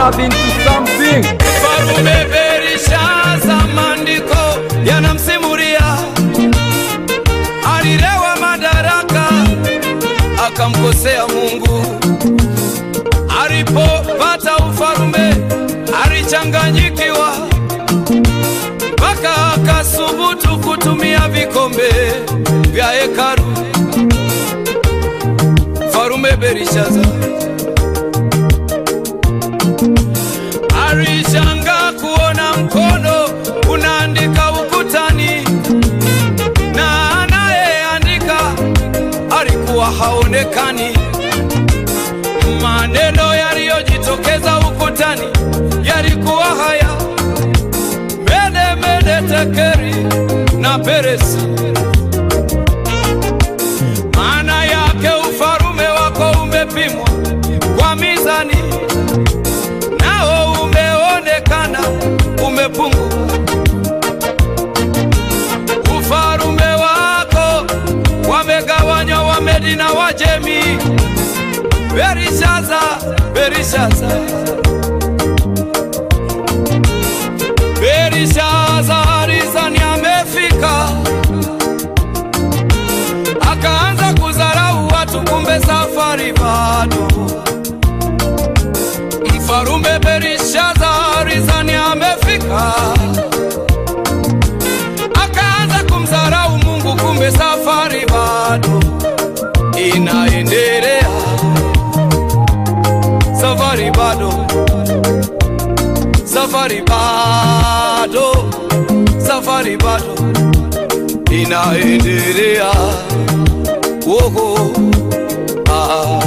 love into something. Mfarume Berishaza, maandiko yanamsimulia alilewa madaraka akamkosea Mungu. Alipopata ufarume alichanganyikiwa, mpaka akasubutu kutumia vikombe vya hekalu. Mfarume Berishaza alishanga kuona mkono unaandika ukutani, na anayeandika alikuwa haonekani. Maneno yaliyojitokeza ukutani yalikuwa haya: mene mene tekeri na peresi. Maana yake ufarume wako umepimwa kwa mizani nao umeonekana umepungua. Ufarume wako wamegawanywa Wamedi na Wajemi. Berishaza, Berishaza, Berishaza rizani amefika, akaanza kudharau watu, kumbe safari bado Mfarume Berishaza rizani amefika, akaanza kumdharau Mungu, kumbe safari bado inaendelea, safari bado, safari bado, safari bado inaendelea. Woho, ah.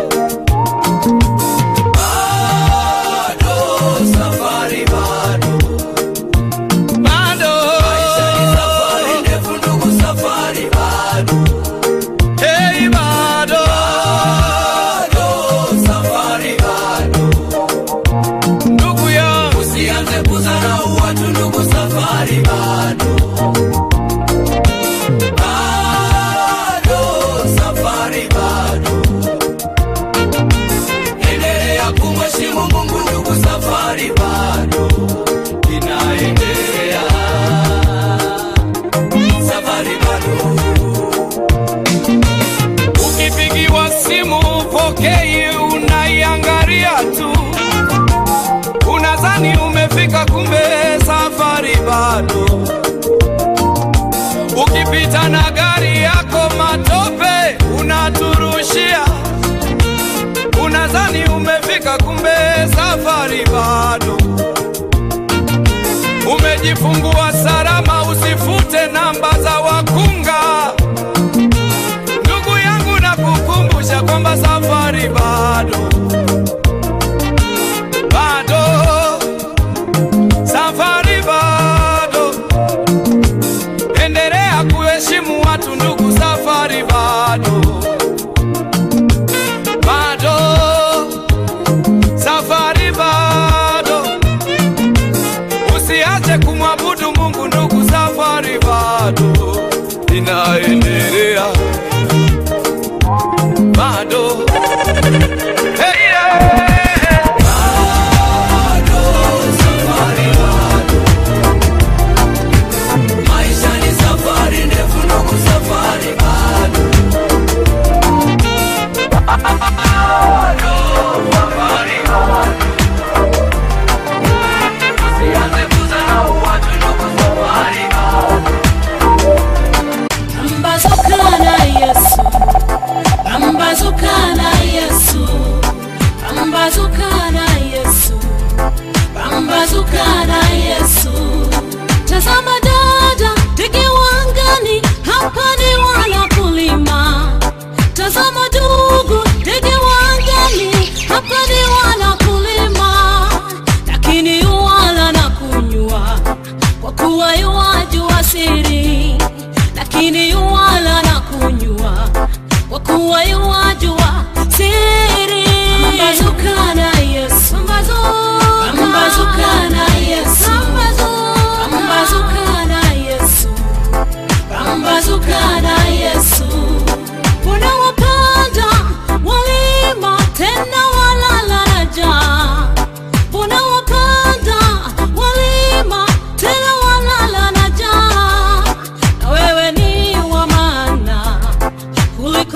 bado safari bado bado maisha ni safari ndefu ndugu safari bado hey bado bado safari bado ndugu yangu usianze kudharau watu ndugu safari bado bado safari bado endelea kumheshimu Mungu ndugu, safari bado inaendelea, safari bado. Ukipigiwa simu upokei, unaiangalia tu, unadhani umefika, kumbe safari bado. Ukipita na gari yako matope unaturushia unadhani umefika, kumbe safari bado. Umejifungua salama, usifute namba za wakunga. Ndugu yangu, nakukumbusha kwamba safari bado, bado, safari bado. Endelea kuheshimu watu, ndugu, safari bado bado safari bado, usiache kumwabudu Mungu ndugu, safari bado inaendelea, bado hey, yeah. Bado, safari bado. Maisha ni safari ndefu ndugu, safari bado Pambazuka na Yesu, pambazuka na Yesu, pambazuka na Yesu, pambazuka na Yesu. Tazama dada, ndege wangani, hapa ni wanakulima. Tazama ndugu, ndege wangani, hapa ni wanakulima, lakini yuwala na kunywa, kwa kuwa yuwajua siri lakini yuwala na kunywa kwa kuwa yuwajua siri. Pambazuka na Yesu, pambazuka na Yesu, pambazuka na Yesu, pambazuka na Yesu. Kuna wapanda walima tena walala na njaa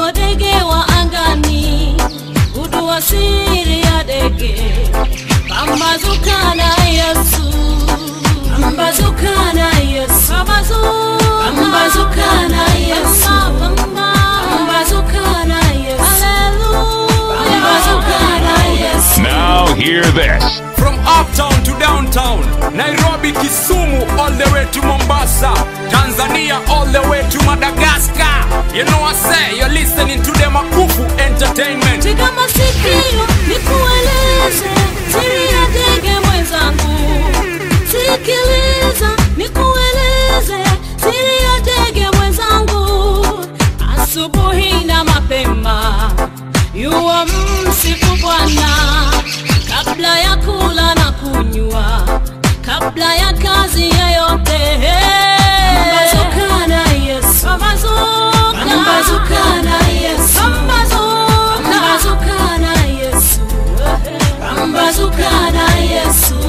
ndege wa angani, gundua siri ya ndege. Pambazuka na Yesu, pambazuka na Yesu, pambazuka na Yesu, pambazuka na Yesu, haleluya, pambazuka na Yesu. Now hear this. From uptown to downtown, Nairobi, Kisumu, all the way to Mombasa, Tanzania, all the way to Madagascar. You know I say, you're listening to the Makufu Entertainment. Tega masikio nikueleze siri ya ndege mwenzangu, sikiliza nikueleze siri ya ndege mwenzangu. Asubuhi na mapema yuwa msifu Bwana kabla ya kula na kunywa, kabla ya kazi yeyote. Pambazuka na Yesu, pambazuka, pambazuka na Yesu, pambazuka, pambazuka na Yesu, pambazuka na Yesu.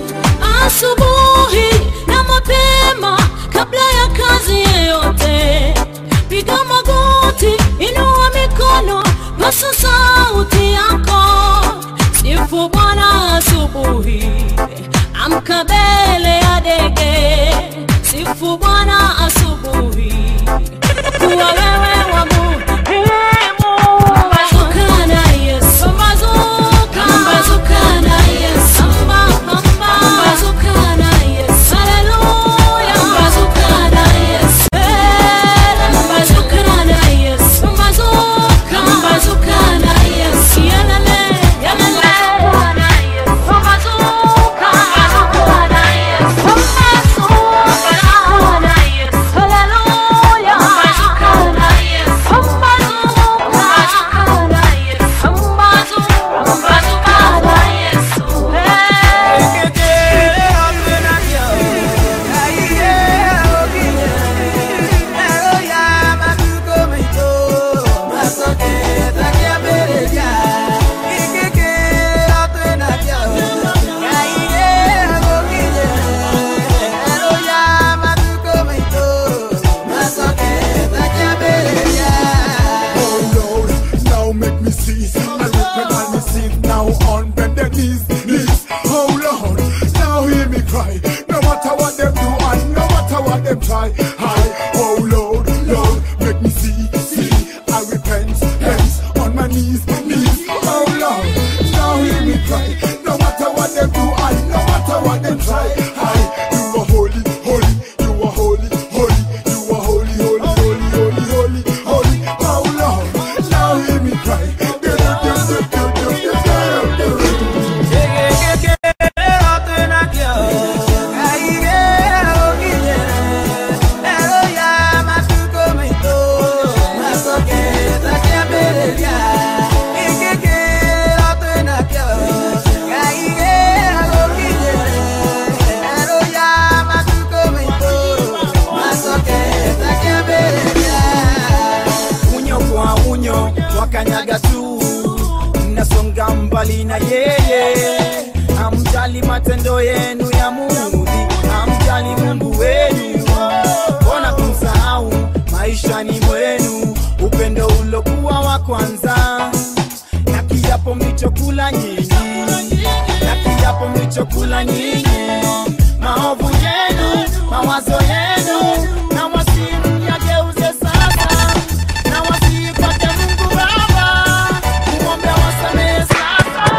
Asubuhi na mapema, kabla ya kazi yeyote, piga magoti, inua mikono, pasa sauti yako, sifu Bwana asubuhi, amka mbele ya ndege, sifu Bwana asubuhi, kuwa wewe wa muhimu. Pambazuka na Yesu, pambazuka, pambazuka na Yesu, pambazuka na Yesu, haleluya, pambazuka na Yesu, pambazuka na Yesu, pambazuka, pambazuka na Yesu, yalele, yalele, pambazuka, pambazuka na Yesu, pambazuka na Yesu, haleluya, pambazuka na Yesu, pambazuka, pambazuka na Yesu, pambazuka, pambazuka na Yesu, hey. Oh Lord, now make me cease. I repent me sin now on bended knees, knees. Oh Lord, now hear me cry. No matter what them do and no matter what them try. I, oh Lord, Lord, make me see, see. I repent, hence on my knees, knees. Oh Lord, now hear me cry. No matter what them do and no matter what them try. I, you are holy, holy, you are holy, holy, you are holy, holy, holy, holy, holy, holy. Oh Lord, now hear me cry. Do, do, do, do, do, do, do, do, do. unyo kwa unyo wakanyaga tu mnasonga mbali na yeye hamjali matendo yenu ya mudhi hamjali mungu wenu mbona kumsahau maishani mwenu upendo ulokuwa wa kwanza na kiapo mlichokula nyinyi na kiapo mlichokula nyinyi maovu yenu mawazo yenu na wasimu yageuze sasa na wasihi kwake mungu baba kumwombe wasamehe sasa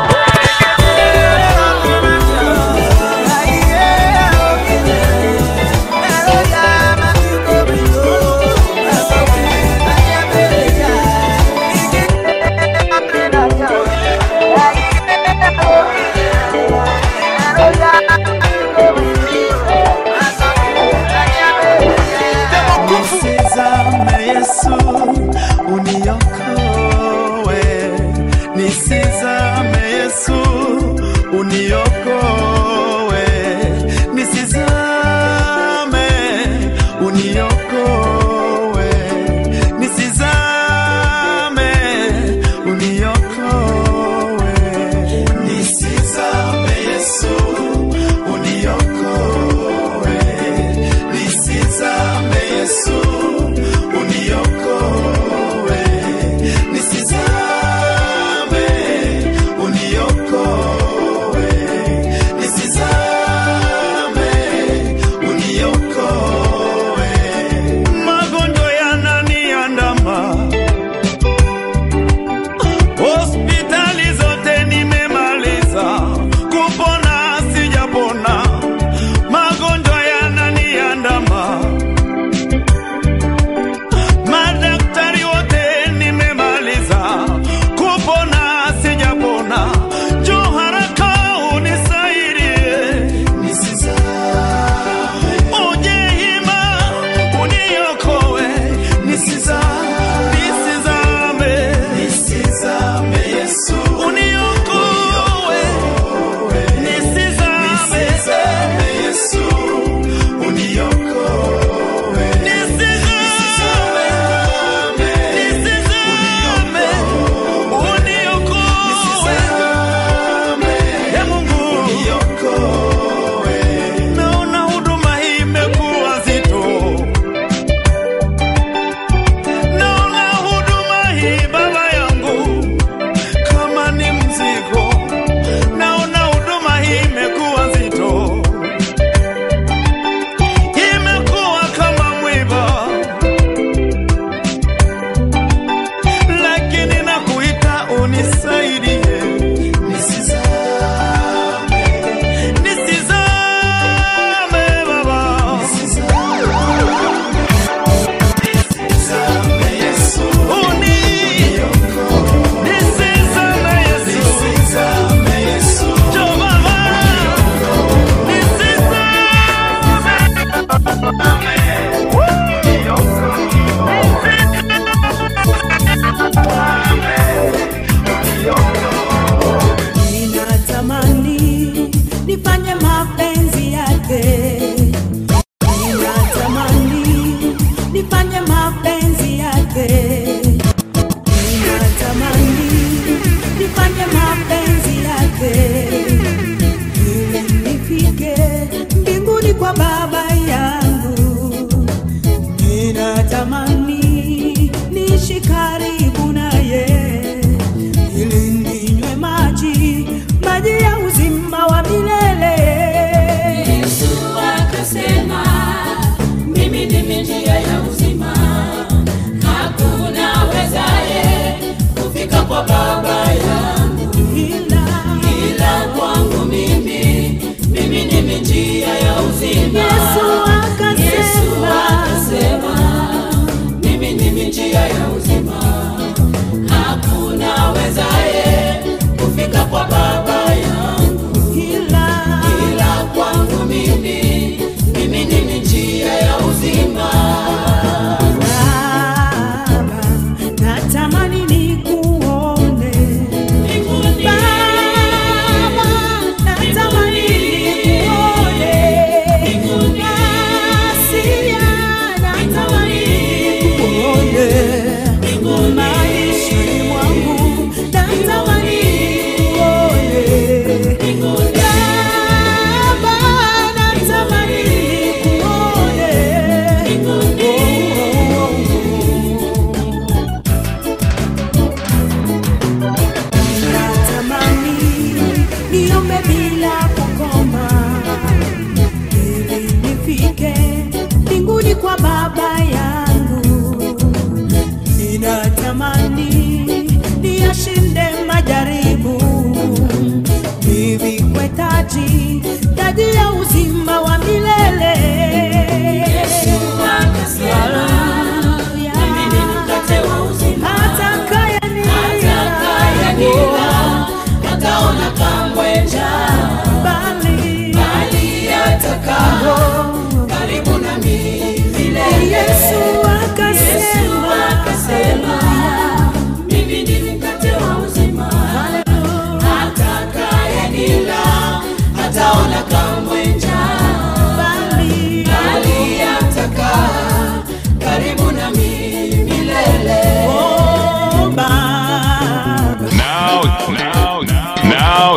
Nisizame Yesu uniokoe, nisizame Yesu uniokoe, nisizame uniokoe, nisizame uniokoe, nisizame Yesu uniokoe, nisizame Yesu uniokoe,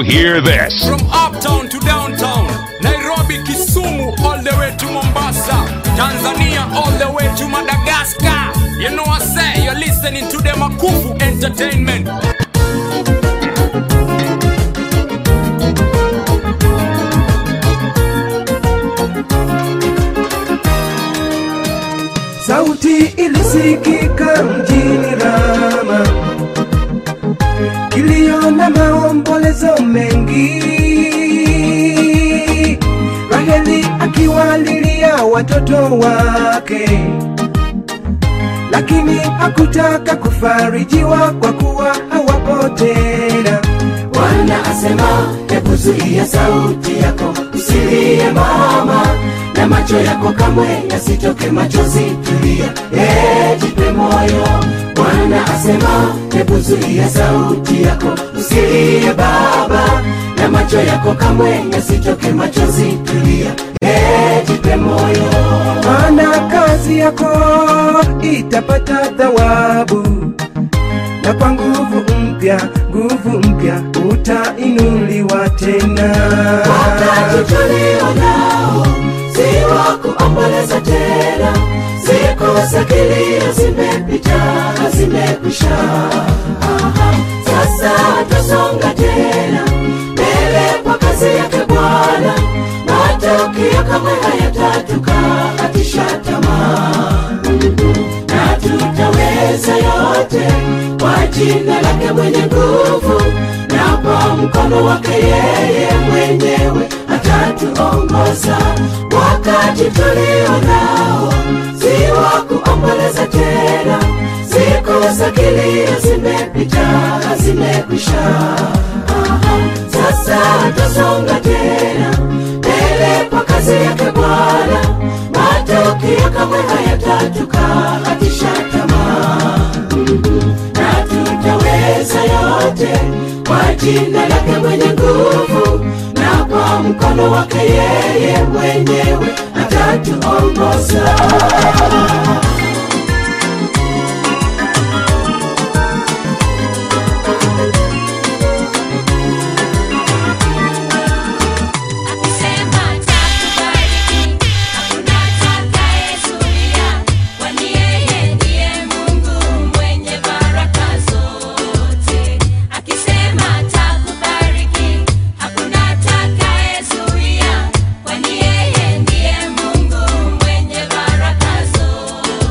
hear this. From uptown to downtown, Nairobi, Kisumu, all the way to Mombasa, Tanzania, all the way to Madagascar. You know I say, you're listening to the Makufu Entertainment. Sauti ilisikika mjini Rama, kilio na maombolezo mengi, Raheli akiwalilia watoto wake, lakini hakutaka kufarijiwa kwa kuwa hawapo tena. Bwana asema, hebu zuia sauti yako, usilie mama, na macho yako kamwe yasitoke machozi, tulia, eh, jipe moyo. Bwana asema, hebu zuia sauti yako, usilie baba, na macho yako kamwe yasitoke machozi, tulia, eh, jipe moyo. maana kazi yako itapata thawabu, na kwa nguvu mpya, nguvu mpya utainuliwa tena. wakati tulio nao si wa kuomboleza tena, siku za kilio zimepita, zimekwisha. Aha, Sasa tusonga tena mbele kwa kazi yake Bwana, matokeo kamwe hayatatukatisha tamaa na tutaweza yote kwa jina lake mwenye nguvu na kwa mkono wake yeye mwenyewe atatuongoza wakati tulio nao si wa kuomboleza tena siku za kilio zimepita zimekwisha Aha, sasa tusonga tena mbele kwa kazi yake bwana matokeo kamwe hayatatukatisha tamaa na tutaweza yote kwa jina lake mwenye nguvu na kwa mkono wake yeye mwenyewe atatuongoza Akisema atakubariki, hakuna atakayezuia, kwani yeye ndiye Mungu mwenye baraka zote. Akisema atakubariki, hakuna atakayezuia, kwani yeye ndiye Mungu mwenye baraka zote.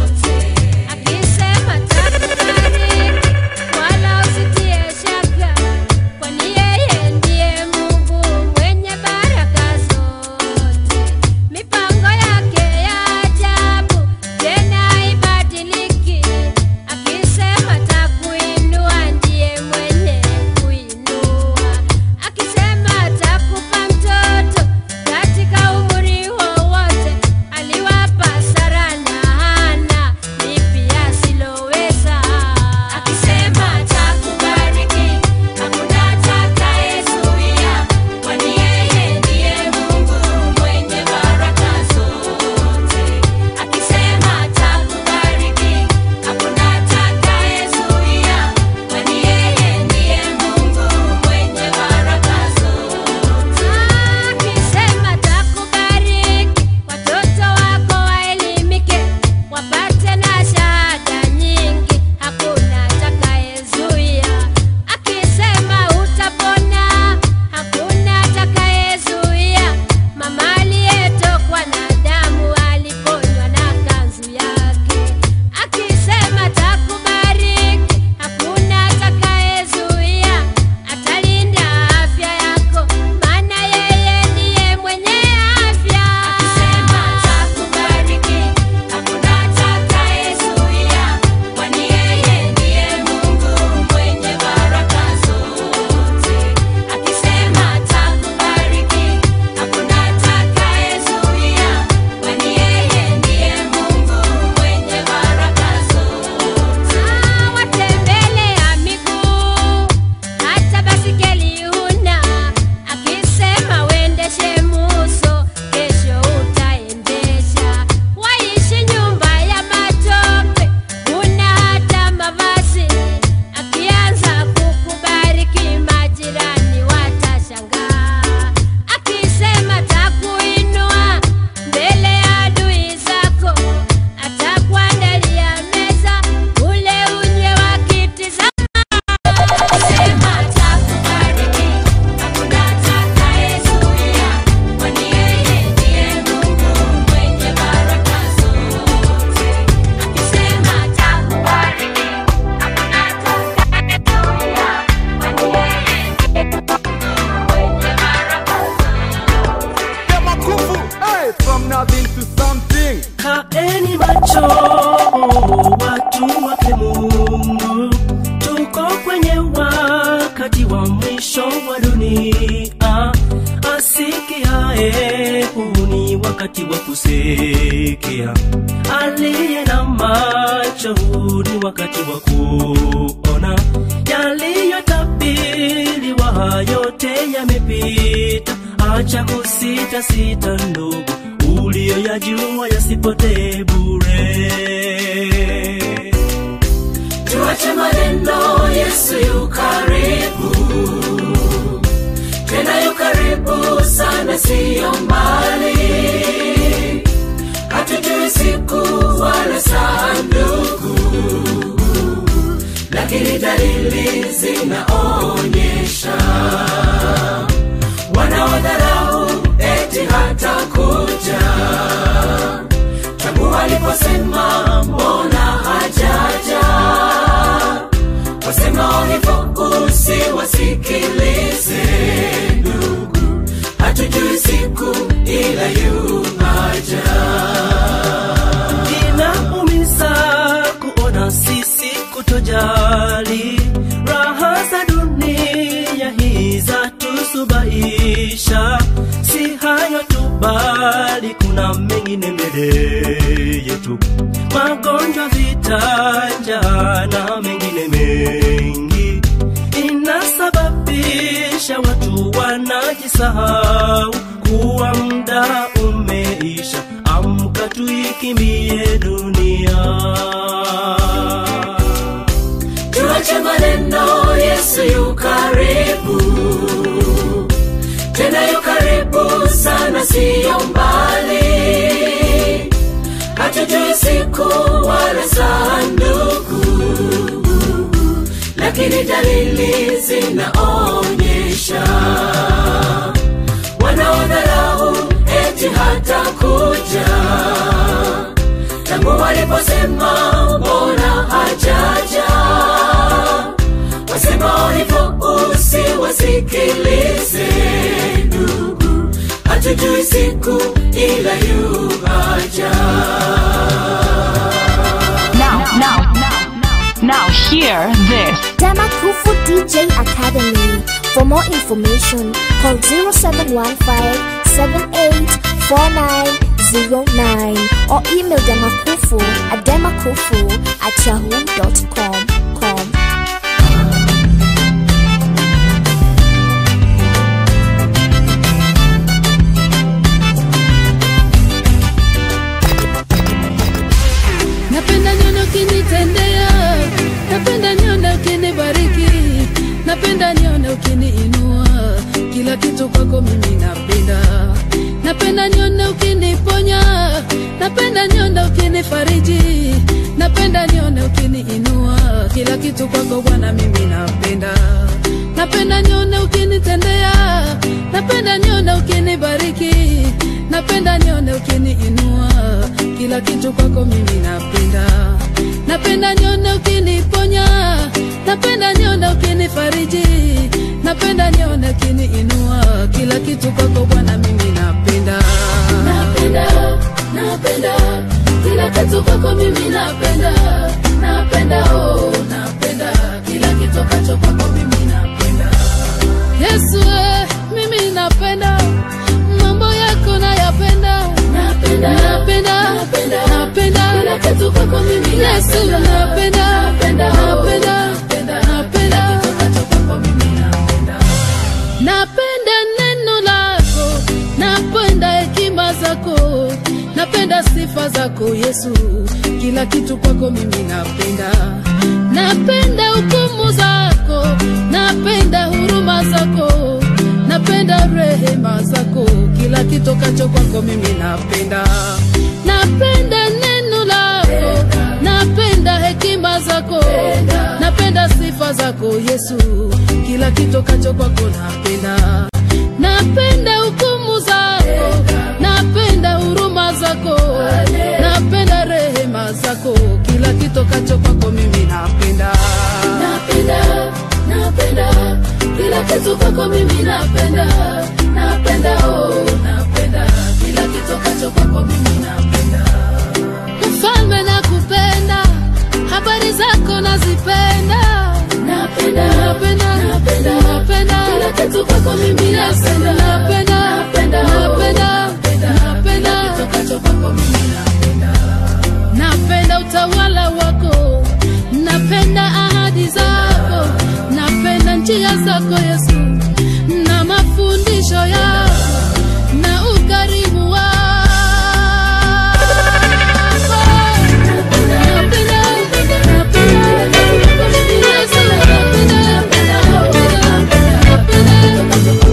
wa mwisho wa dunia asikiae huu ni wakati wa kusikia aliye na macho huu ni wakati wa kuona yaliyotabiriwa yote yamepita acha kusita sita ndugu uliyoyajua yasipotee bure tuache maneno yesu yu karibu tena yu karibu sana siyo mbali hatujui siku wala saa ndugu lakini dalili zinaonyesha wanaodharau eti hata kuja tangu waliposema mbona hajaja wasemao hivyo usiwasikilize ndugu hatujui siku ila yuhaja inaumiza kuona sisi kutojali raha za dunia hii za tusubaisha si hayo tu bali kuna mengine mbele yetu magonjwa vitanja na mengine mengi inasababisha watu wanajisahau kuwa muda umeisha amka tuikimbie dunia tuache maneno yesu yu karibu tena yu karibu sana siyo mbali hatujui siku wala saa ndugu lakini dalili zinaonyesha wanaodharau eti hata kuja tangu waliposema mbona hajaja wasemao hivyo usiwasikilize ndugu hatujui siku ila yuhaja Now, now, now, now, hear this. Damakufu DJ Academy. For more information, call 0715 784909 or email Damakufu at demakufu at yahoo.com. Com. napenda nione ukinitendea napenda nione ukinibariki napenda nione ukiniinua kila kitu kwako mimi napenda napenda nione ukiniponya napenda nione ukinifariji napenda nione ukiniinua kila kitu kwako bwana mimi napenda napenda nione ukinitendea napenda nione ukinibariki napenda nione ukiniinua kila kitu kwako mimi napenda napenda nione ukiniponya napenda nione ukinifariji napenda nione ukiniinua kila kitu kwako bwana mimi napenda napenda napenda kila kitu kwako mimi napenda napenda oh napenda kila kitu kacho kwako mimi napenda yesu eh, mimi napenda mambo yako nayapenda napenda napenda napenda napenda kila kitu kwako mimi yesu napenda napenda napenda napenda kitu kacho kwako mimi napenda napenda neno lako napenda hekima zako napenda sifa zako yesu kila kitu kwako mimi napenda napenda hukumu zako napenda huruma zako napenda rehema zako kila kitokacho kwako mimi napenda napenda neno lako napenda hekima zako napenda sifa zako yesu kila kitokacho kwako napenda napenda hukumu zako napenda huruma zako napenda rehema zako kila kitokacho kwako mimi napenda napenda napenda kila kitu kwako mimi napenda napenda oh napenda kila kitokacho kwako mimi napenda mfalme nakupenda habari zako nazipenda napenda napenda napenda napenda kwako mimi napenda napenda napenda napenda napenda kitokacho kwako mimi napenda napenda utawala wako napenda ahadi zako napenda njia zako yesu na mafundisho yako na ukarimu wako Napenda, napenda, napenda, Yesu, napenda, napenda, napenda,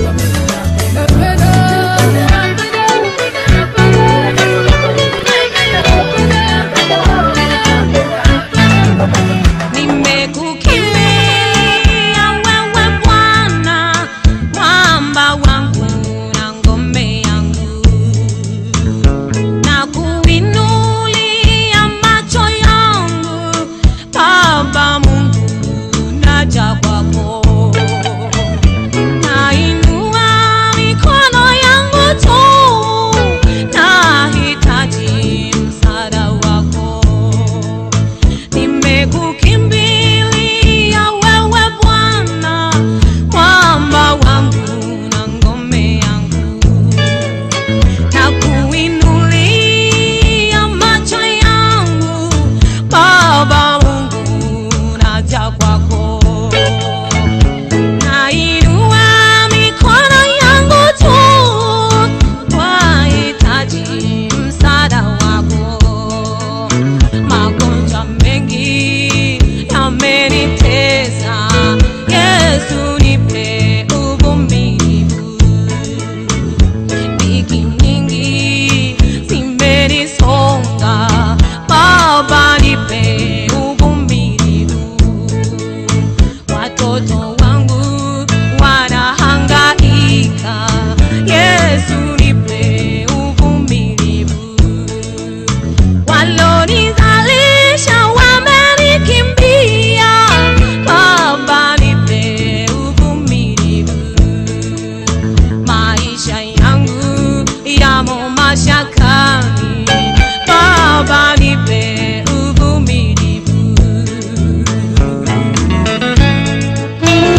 Nimekukimbilia wewe Bwana, mwamba wangu na ngome yangu, na kuinulia macho yangu, Baba Mungu, naja kwako, nainua mikono yangu tu, nahitaji msaada wako nimekukimbilia wewe Bwana, mwamba wangu na ngome yangu, na kuinulia macho yangu, Baba Mungu, naja kwako, nainua mikono yangu tu, wahitaji msaada wako magonjwa mengi yamenitesa yesu nipe uvumilivu dhiki nyingi zimenisonga baba nipe uvumilivu watoto wangu wanahangaika yesu nipe uvumilivu walonizalisha wamenikimbia, Baba nipe uvumilivu. Maisha yangu yamo mashakani, Baba nipe uvumilivu.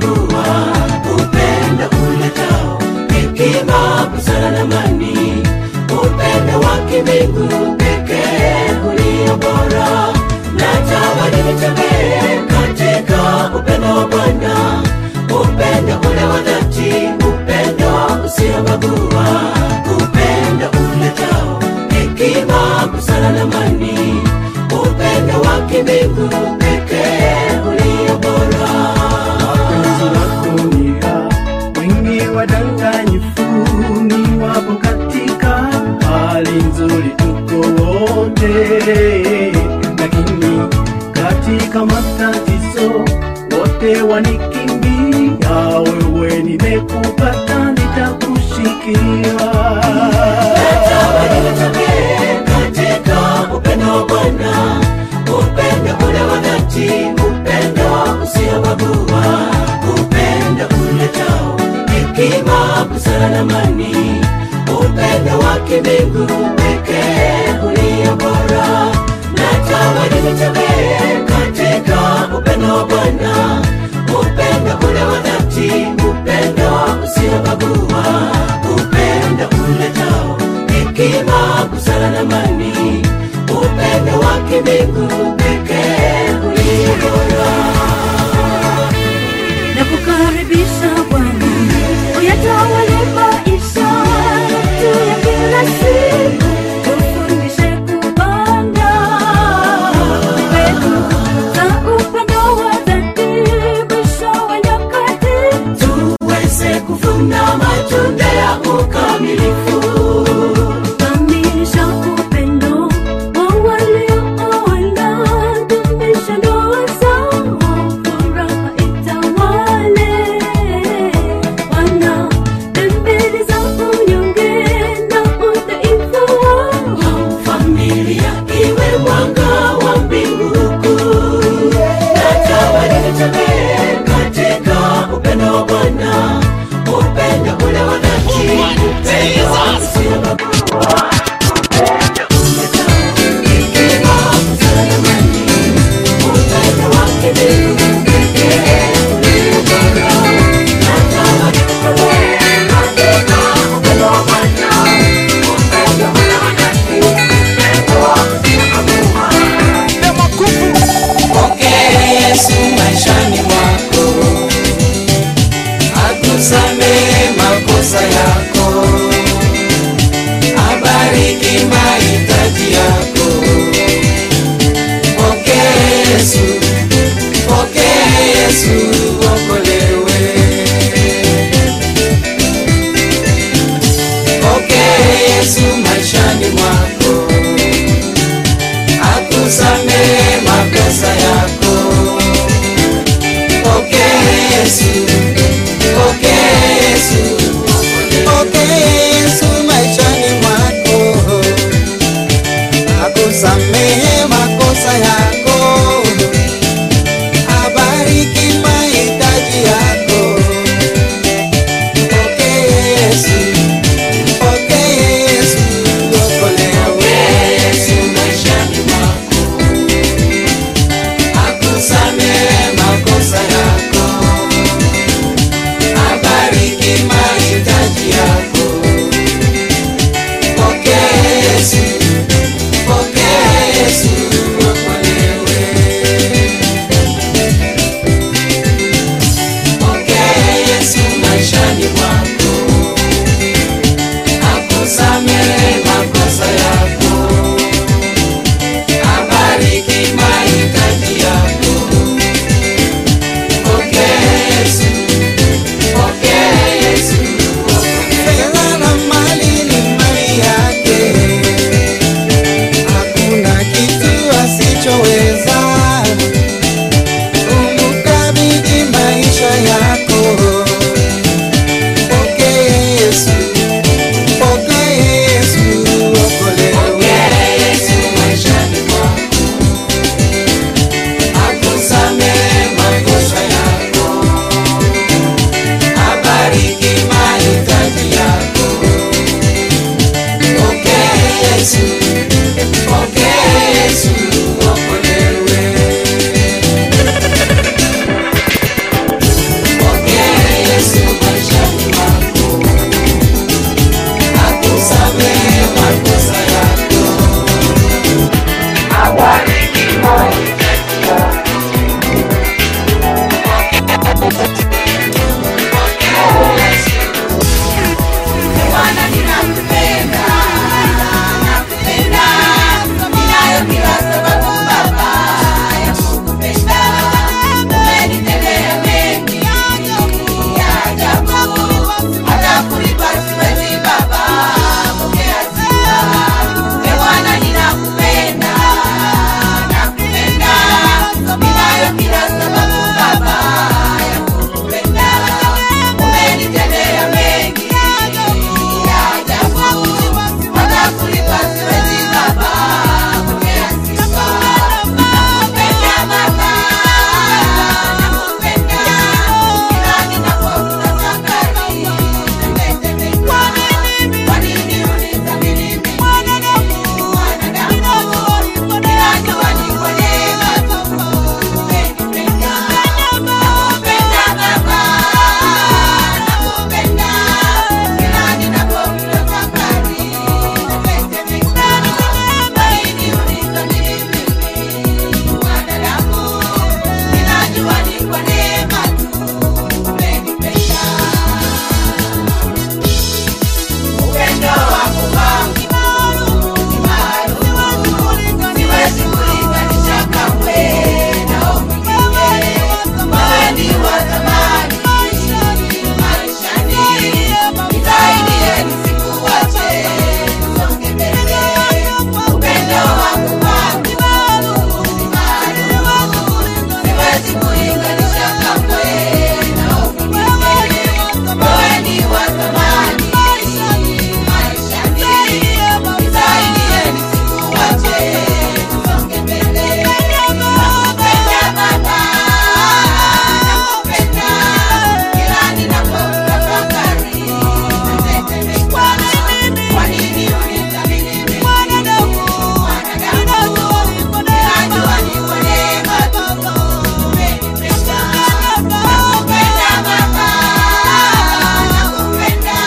usiobagua upendo uletao hekima busara na mani upendo wa kimbingu pekee ulio bora natamani nitembee katika upendo wa bwana upendo ule wa dhati upendo usiobagua upendo uletao hekima busara na mani upendo wa kimbingu pekee ulio bora Wapenzi wako nia wengi wadanganyifu ni wapo katika hali nzuri tuko wote, lakini katika matatizo wote wanikimbia. Wewe nimekupata, nitakushikia katika upendo wa Bwana, upendo ule wa dhati, upendo usiobagua, upendo uletao hekima, busara na amani, upendo wa kimbingu pekee ulio bora. Natamani nitembee katika upendo wa Bwana, upendo ule wa dhati, upendo usiobagua, upendo uletao hekima, busara na amani, upendo wa kimbingu pekee ulio bora. na kukaribisha Bwana uyatawale maisha yetu ya kila siku, tufundishe kupanda mbegu za upendo wa dhati, mwisho wa nyakati tuweze kuvuna matunda ya ukamilifu kamilisha upendo wa waliooana, dumisha ndoa zao, furaha itawale. Wana dembele za unyonge na udhaifu wao, familia iwe mwanga wa mbingu kuu. Natamani nitembee katika upendo wa Bwana, upendo ule wa dhati, upendo usiobagua, upendo uletao hekima, busara na amani, upendo wa kimbingu pekee ulio bora. Natamani nitembee katika upendo wa Bwana, upendo ule wa dhati, upendo usiobagua. Pokea Yesu maishani mwako, akusamehe makosa yako, abariki mahitaji yako. Pokea Yesu, pokea Yesu, okolewe. Pokea Yesu maishani mwako, akusamehe makosa yako. Pokea Yesu, pokea Yesu, pokea Nakupenda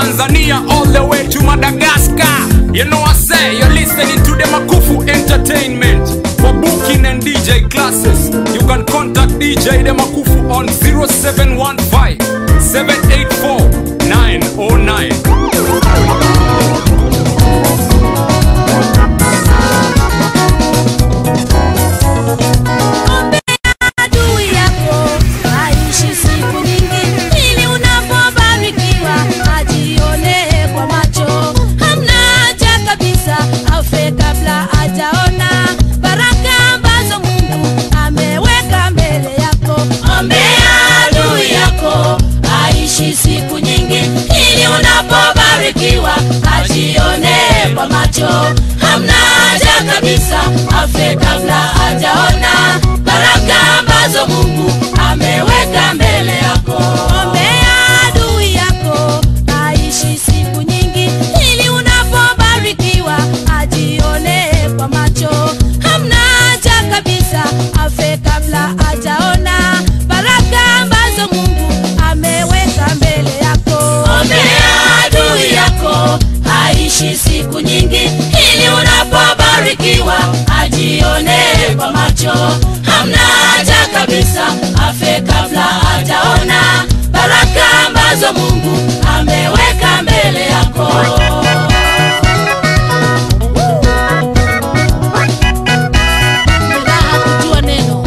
Tanzania all the way to Madagascar. You know I say you're listening to the Makufu Entertainment. For booking and DJ classes, you can contact DJ The Makufu on 0715 784 909. adui yako aishi siku nyingi ili unapobarikiwa ajionee kwa macho hamna haja kabisa afe kabla ajaona baraka ambazo mungu ameweka mbele yako ombea adui yako aishi siku nyingi ili unapobarikiwa ajionee kwa macho hamna haja kabisa afe kabla ajaona baraka ambazo mungu ameweka mbele yako ombea adui yako aishi siku nyingi ili unapobarikiwa ajionee kwa macho hamna haja kabisa afe kabla ajaona baraka ambazo mungu ameweka mbele yako ombea adui yako aishi siku nyingi ili unapobarikiwa ajionee kwa macho hamna haja kabisa afe kabla ajaona baraka ambazo mungu ameweka mbele yako raha kujua neno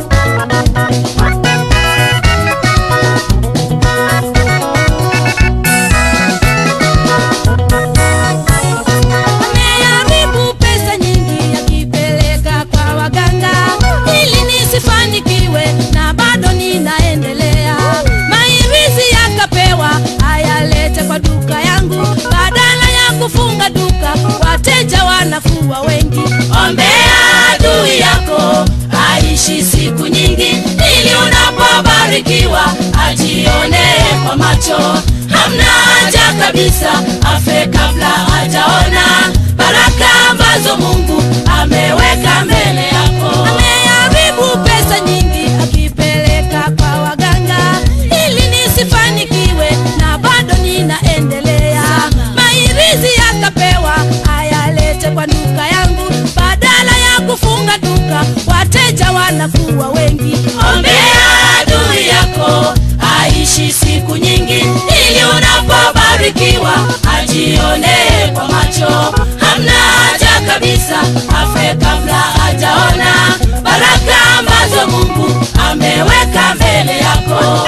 ameharibu pesa nyingi akipeleka kwa waganga ili nisifanikiwe na bado ninaendelea mairizi yakapewa ayalete kwa duka yangu badala ya kufunga duka wateja wanakuwa wengi ombea adui yako aishi siku nyingi ili unapobarikiwa ajionee kwa macho hamna haja kabisa afe kabla ajaona baraka ambazo mungu ameweka mbele yako ameharibu pesa nyingi akipeleka kwa waganga ili nisifanikiwe na bado ninaendelea mairizi yakapewa ayalete kwa duka yangu badala ya kufunga duka wateja wanakuwa wengi ombea adui yako aishi siku nyingi ili unapobarikiwa ajionee kwa macho hamna haja kabisa afe kabla ajaona baraka ambazo mungu ameweka mbele yako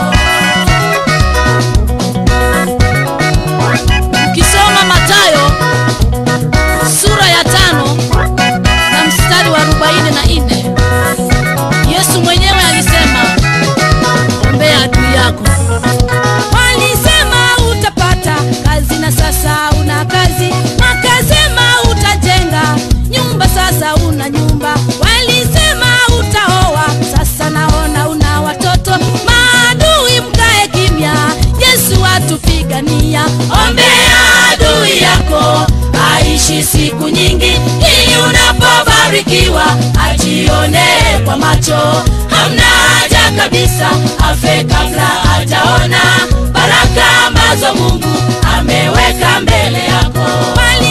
ukisoma matayo sura ya tano na mstari wa arobaini na nne yesu mwenyewe alisema ombea adui yako walisema utapata kazi na sasa una kazi wakasema utajenga nyumba sasa una nyumba walisema utaoa sasa naona una watoto maadui mkae kimya yesu atupigania ombea adui yako aishi siku nyingi ili unapobarikiwa ajionee kwa macho hamna haja kabisa afe kabla ajaona baraka ambazo mungu ameweka mbele yako Wali